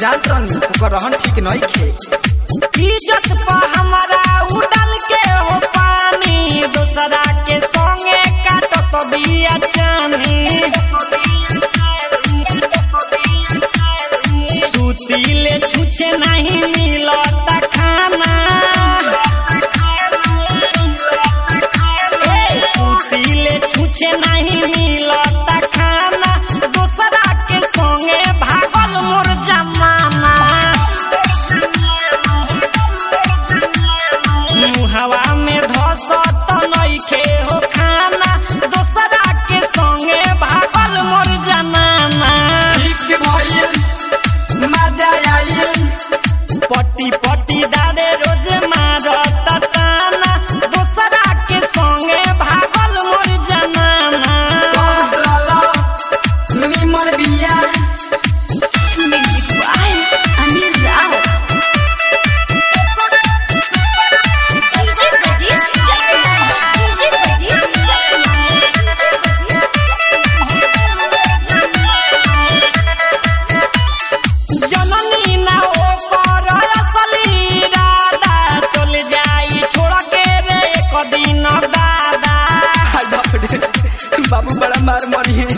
जानत रहनी ओकर रहन ठीक नहीं खे इज्जत पर हमारा उड़ल के हो पानी दूसरा के संगे काटत बिया चानी सुतीले छुछे नहीं मिलता खाना ए, सुतीले छुछे नहीं मिलता खाना दूसरा के संगे भागल मोर जमाना मुहवा में धसत नइखे हो खाना दूसरा के संगे भागल मोर जमाना ठीक भइल मजा आइल पट्टी पट्टी दारे रोज मारत ताना दूसरा के संगे भागल मोर जमाना कहत रहल निमन बिया Music by Anil Rao. DJ Brajesh Chakla. DJ Brajesh जननी ना ओकर असली राधा चल जाई छोड़ के रे एक दिन दादा बाप रे बाबू बड़ा मार मरी है